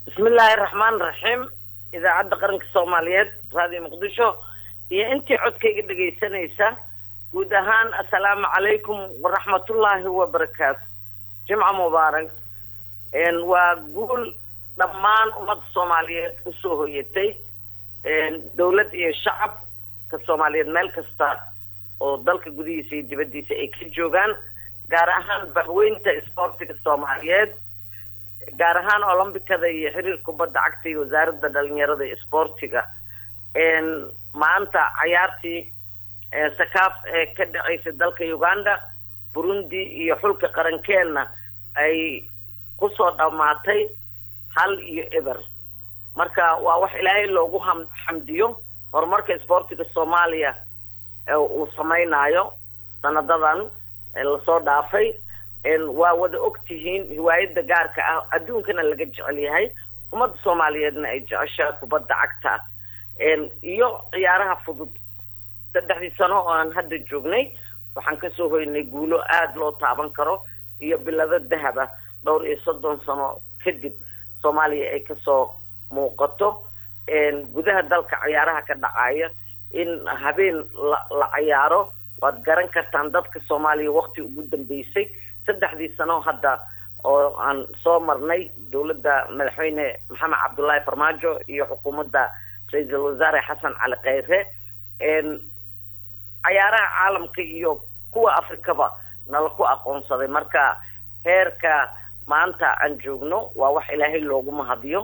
bismillaahi raxmaan raxiim idaacadda qaranka soomaaliyeed raadiyo muqdisho iyo intii codkayga dhegaysanaysa guud ahaan assalaamu calaykum waraxmatullaahi wabarakaatu jimca mubaarak waa guul dhammaan ummadda soomaaliyeed usoo hoyatay dawlad iyo shacabka soomaaliyeed meel kasta oo dalka gudihiisa iyo dibaddiisa ay ka joogaan gaar ahaan bahweynta isboortiga soomaaliyeed gaar ahaan olombikada iyo xiriir kubadda cagta iyo wasaaradda dhalinyarada iyo isboortiga maanta cayaartii sakaaf ee ka dhacaysa dalka uganda burundi iyo xulka qarankeenna ay kusoo dhammaatay hal iyo eber marka waa wax ilaahay loogu ham xamdiyo horumarka isboortiga soomaaliya uu samaynayo sanadadan lasoo dhaafay waa wada og tihiin hiwaayada gaarka ah adduunkana laga jecel yahay ummadda soomaaliyeedna ay jeceshaa kubadda cagta iyo ciyaaraha fudud saddexdii sano oo aan hadda joognay waxaan kasoo hoynay guulo aada loo taaban karo iyo bilado dahaba dhowr iyo soddon sano kadib soomaaliya ay kasoo muuqato gudaha dalka ciyaaraha ka dhacaya in habeen la la cayaaro waad garan kartaan dadka soomaaliya waqti ugu dambeysay saddexdii sano hadda oo aan soo marnay dowladda madaxweyne maxamed cabdullaahi farmaajo iyo xukuumadda ra-iisul wasaare xasan cali kheyre cayaaraha caalamka iyo kuwa afrikaba nala ku aqoonsaday marka heerka maanta aan joogno waa wax ilaahay loogu mahadiyo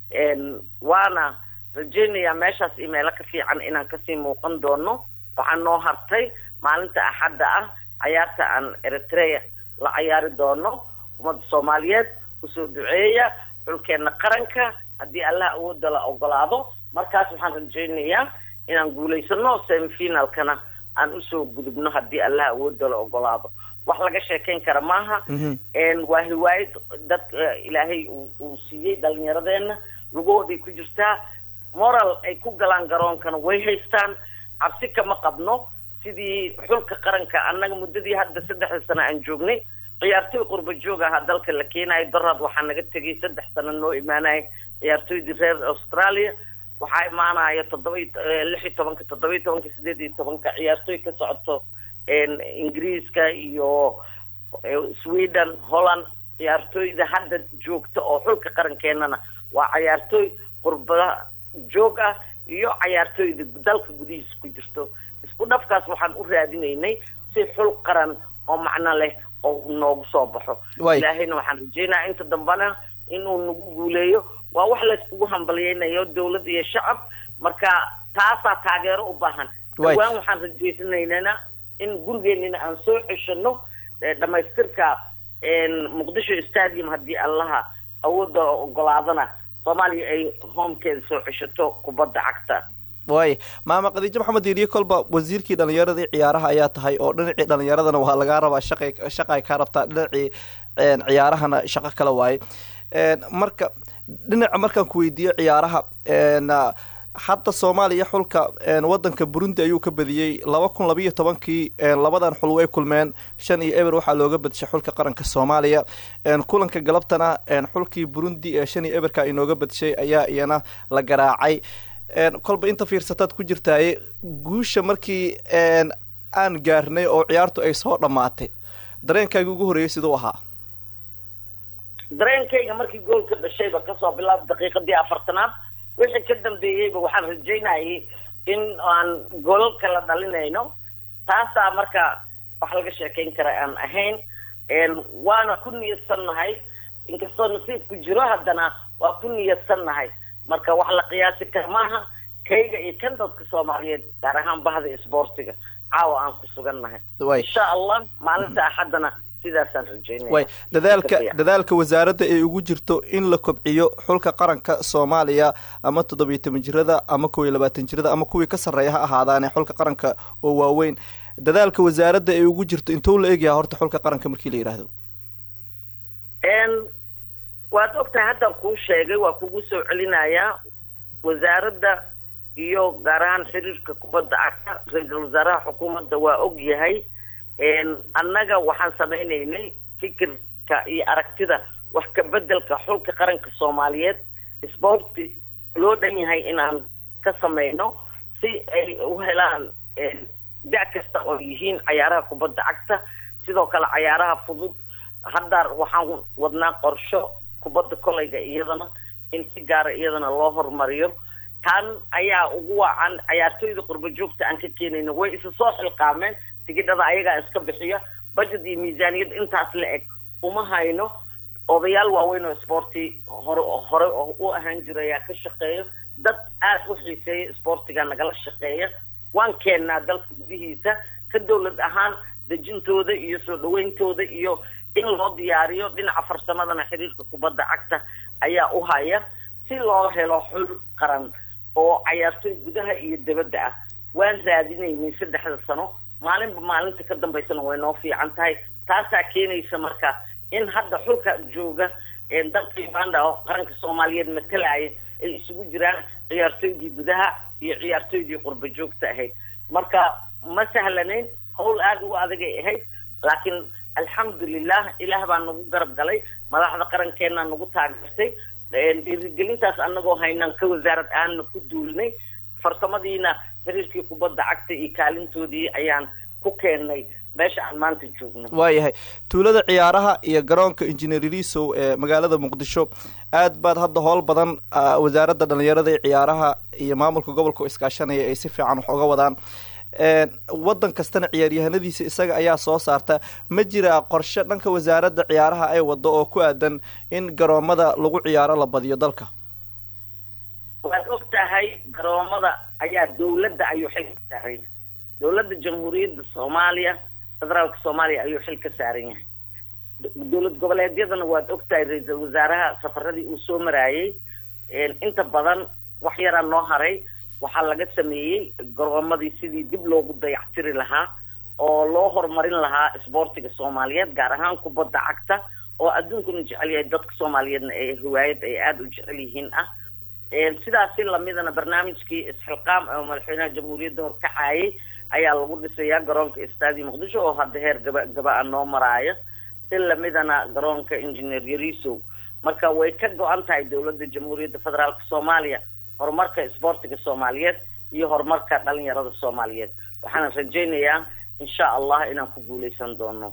waana rajaynayaa meeshaas iyo meelo ka fiican inaan kasii muuqan doono waxaa noo hartay maalinta axadda ah cayaarta aan eritrea la cayaari doono ummadda soomaaliyeed kusoo duceeya xulkeena qaranka haddii allah awooda la ogolaado markaas waxaan rajaynayaa inaan guulaysano semifinalkana aan usoo gudubno haddii allah awooda la ogolaado wax laga sheekayn kara maaha waa hiwaayad dad ilaahay uu siiyey dhalinyaradeenna lugahooday ku jirtaa moral ay ku galaan garoonkana way haystaan cabsi kama qabno sidii xulka qaranka annaga muddadii hadda saddexda sano aan joognay ciyaartoy qurba joog ahaa dalka la keenayo daraad waxaa naga tegay saddex sano noo imaanaya ciyaartoydii reer australia waxaa imaanaya toddoba lix iyo tobanka toddoba iyo tobanka sideed iyo tobanka ciyaartooy ka socoto ingiriiska iyo sweden holland ciyaartooyda hadda joogta oo xulka qarankeenana waa cayaartooy qurbada joog ah iyo cayaartooyda dalka gudihiisa ku jirto isku dhafkaas waxaan u raadinaynay si xul qaran oo macno leh oo noogu soo baxo ilaahayna waxaan rajeynaya inta dambena inuu nagu guuleeyo waa wax layskugu hambalyeynayo dawlad iyo shacab marka taasaa taageero u baahan dhawaan waxaan rajeysanaynana in gurigeenina aan soo ceshano dhamaystirka muqdisho stadium haddii allaha awooda ogolaadana soomaaliya ay homekeeda soo ceshato kubadda cagta waaya maama khadiijo maxamed diiriye kolba wasiirkii dhalinyaradii ciyaaraha ayaa tahay oo dhinacii dhalinyaradana waa lagaa rabaa shaqay shaqay kaa rabtaa dhinacii ciyaarahana shaqo kale waaye marka dhinaca markaan ku weydiiyo ciyaaraha hadda soomaaliya xulka wadanka burundi ayuu ka badiyey laba kun labayo tobankii labadan xul way kulmeen shan iyo eber waxaa looga badishay xulka qaranka soomaaliya kulanka galabtana xulkii burundi ee shan iyo eberka inooga badishay ayaa iyana la garaacay kolba inta fiirsataad ku jirtaaye guusha markii aan gaarnay oo ciyaartu ay soo dhammaatay dareenkaagii ugu horreeyay siduu ahaa dareenkayga markii goolka dhashayba kasoo bilaab daqiiqadii afartanaad wixii ka dambeeyeyba waxaan rajaynayay in aan golal kala dhalinayno taasaa marka wax laga sheekayn kara aan ahayn waana ku niyadsannahay inkastoo nasiibku jiro haddana waa ku niyadsannahay marka wax la qiyaasi kara maaha kayga iyo kan dadka soomaaliyeed gaar ahaan bahda isboortiga caawa aan ku sugannahay insha allah maalinta axaddana sidaasaan rajeynaya way dadaalka dadaalka wasaaradda ay ugu jirto in la kobciyo xulka qaranka soomaaliya ama toddobiyo toban jirada ama kow iyo labaatan jirada ama kuwii ka sarreeya ha ahaadaane xulka qaranka oo waaweyn dadaalka wasaaradda ay ugu jirto intuu la egyaha horta xulka qaranka markii la yidhaahdo waad ogtahay haddaan kuu sheegay waa kugu soo celinayaa wasaaradda iyo gaar ahaan xiriirka kubadda cagta ra-iisul wasaaraha xukuumadda waa og yahay annaga waxaan samaynaynay fikirka iyo aragtida wax ka bedelka xulka qaranka soomaaliyeed sporti loo dhan yahay inaan ka sameyno si ay u helaan da- kasta oo yihiin cayaaraha kubadda cagta sidoo kale cayaaraha fudud hadda waxaan wadnaa qorsho kubadda kolayga iyadana in si gaara iyadana loo horumariyo tan ayaa ugu wacan cayaartooyda qurba joogta aan ka keenayno way isa soo xilqaameen tigidhada ayagaa iska bixiya budget iyo miisaaniyad intaas la eg uma hayno odayaal waaweyn oo sporti hore hore oo u ahaan jira ayaa ka shaqeeya dad aada u xiiseeya sportiga nagala shaqeeya waan keennaa dalka gudihiisa ka dawlad ahaan dejintooda iyo soo dhaweyntooda iyo in loo diyaariyo dhinaca farsamadana xiriirka kubadda cagta ayaa u haya si loo helo xul qaran oo cayaartooy gudaha iyo dabadda ah waan raadinaynay saddexda sano maalinba maalinta ka dambaysana way noo fiican tahay taasaa keenaysa marka in hadda xulka jooga dalka uganda oo qaranka soomaaliyeed matalaya ay isugu jiraan ciyaartooydii gudaha iyo ciyaartooydii qurba joogta ahayd marka ma sahlanayn hawl aada ugu adagay ahayd laakiin alxamdulilah ilaah baa nagu garab galay madaxda qarankeena nagu taageertay dhiirigelintaas anagoo haynaan ka wasaarad aana ku duulnay farsamadiina xiriirkii kubadda cagta iyo kaalintoodii ayaan ku keennay meesha aan maanta joogno waayahay tuulada ciyaaraha iyo garoonka injineer lisow ee magaalada muqdisho aad baad hadda howl badan wasaaradda dhalinyarada iyo ciyaaraha iyo maamulka gobolka oo iskaashanaya ay si fiican wax uga wadaan waddan kastana ciyaaryahanadiisa isaga ayaa soo saarta ma jiraa qorshe dhanka wasaaradda ciyaaraha ay wado oo ku aadan in garoomada lagu ciyaaro la badiyo dalka waad og tahay garoomada ayaa dawladda ayuu xil ka saaran yahay dawladda jamhuuriyadda soomaaliya federaalka soomaaliya ayuu xil ka saaran yahay dowlad goboleedyadana waad og tahay ra-iisal wasaaraha safaradii uu soo maraayay inta badan wax yaraa noo haray waxaa laga sameeyey garoomadii sidii dib loogu dayactiri lahaa oo loo horumarin lahaa isboortiga soomaaliyeed gaar ahaan kubadda cagta oo adduunkuna jecel yahay dadka soomaaliyeedna ee hiwaayad ay aada u jecel yihiin ah sidaasi lamidana barnaamijkii isxilqaam oo madaxweynaha jamhuuriyadda horkacayay ayaa lagu dhisayaa garoonka istaadi muqdisho oo hadda heer gaba gaba-a noo maraayo si lamidana garoonka engineer yarisow marka way ka go-an tahay dowladda jamhuuriyadda federaalka soomaaliya horumarka isboortiga soomaaliyeed iyo horumarka dhalinyarada soomaaliyeed waxaana rajaynayaa insha allah inaan ku guuleysan doono